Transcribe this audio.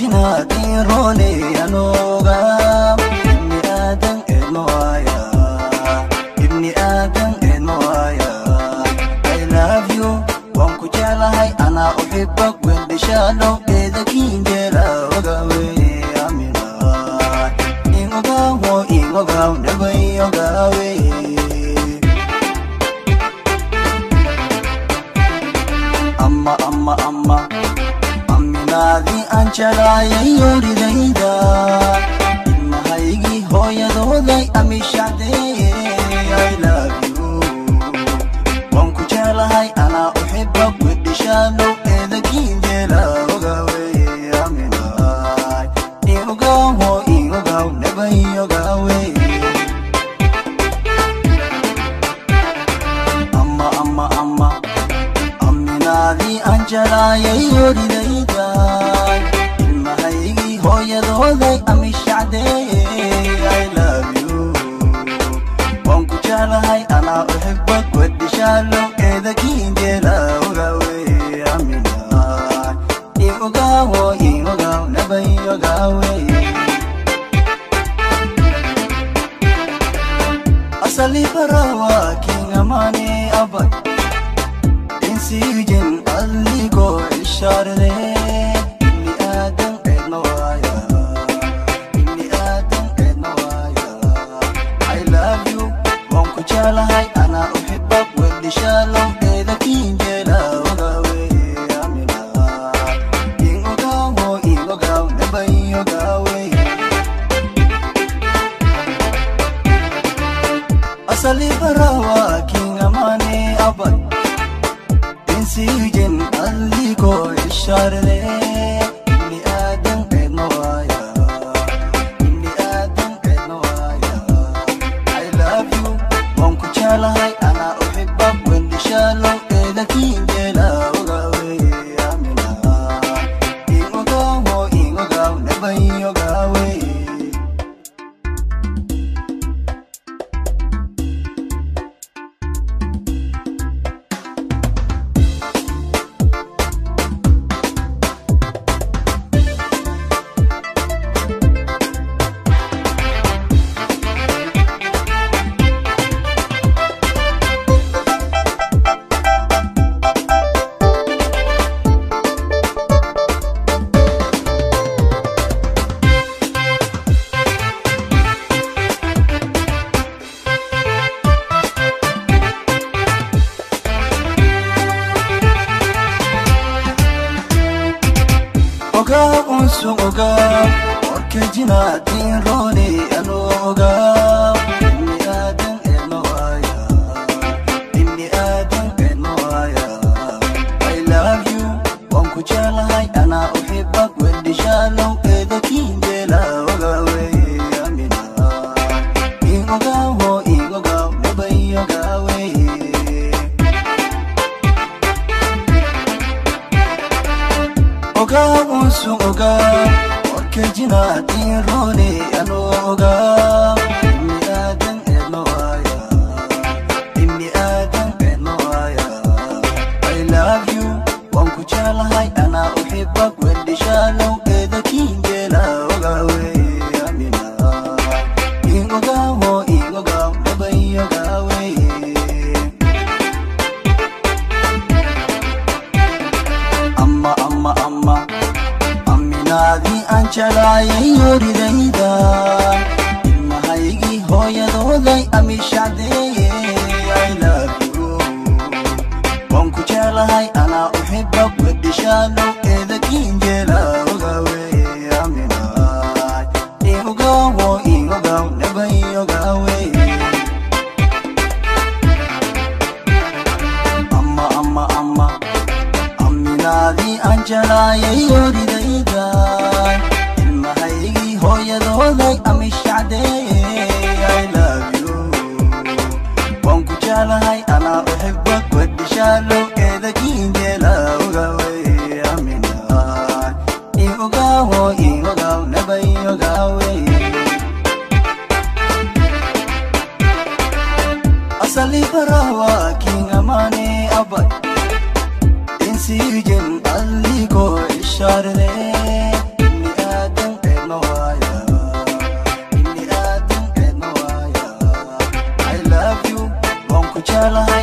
jinaadin roone anooga ibni aadan eedmoaya ibni aadan eedmoaya i love you waan ku jeclahay anaa uxibak weldhishaalow eedakiinjeela ogawe amina ingogawo ingogaw nabay ogawe amma amma amma amminaadii aan jelaayay yoridayda ilmahaygii hooyadooday amishacdee i love you waan ku jeclahay anaa uxiba wedhishaalow eedakiinjeela ogawe aminaay iogawo iogaw nabay ogawe amma amma amma amminaadii aan jelaayay yoridayda ilmahaygii hooyadooday amishacdee i love you waan ku jeclahay anaa uxibak wedhishaalow eedakiinjeela ogawe aminaay iogawo iogaw nabay ogawe asali barawa kingamane abay insiijin alligo ishaarde ibni aadan eedmawaya ibni aadan eedmawaya i love you waan ku jeclahay anaa uxibak weldhishaalow eedakiinjeela ogawe amina ingogawo ingogaw nabay ogawe asali barawa kingamane abay insiijin alligo ishaarde ibni aadan eedmawaya ibni aadan eedmawaya i love you waan ku jeclahay anaa uxibak wendhishaalow eedakiinjeela ogawe amina ingogawo ingogaw nabay ogawe ogaa unsun ogaa warka jinaatiin roone anuu ogaa ibni aadan eedmawaya ibni aadan eedmawaya i love you waan ku jeclahay anaa uxibak weldhishaalow eedakiinjeela ogawe amina ingogawo ingogaw nabay ogawe ogaa unsun ogaa warka jinaatiin roone anuu ogaa ibni aadan eedmawaya ibni aadan eedmawaya i love you waan ku jeclahay anaa uxibak weldhishaalow eedakiinjeela ogawe amina ingogawo ingogaw nabay ogawe amma amma amma amminaadii aan jelaayay yoridayda ilmahaygii hooyadooday amishacdee i love you waan ku jeclahay anaa uxibak wedhishaalow eedakiinjeela ogawe aminaay iogawo iogaw nabay ogawe amma amma amma amminaadii aan jelaayay yoridayda ilmahaygii hooyadooday amishacdee i love you waan ku jeclahay anaa uxibak wedhishaalow eedakiinjeela ogawe amina iogawo iogaw nabay ogawe asali barawa kingamane abay insiijin alligo ishaarde ibni jeclahay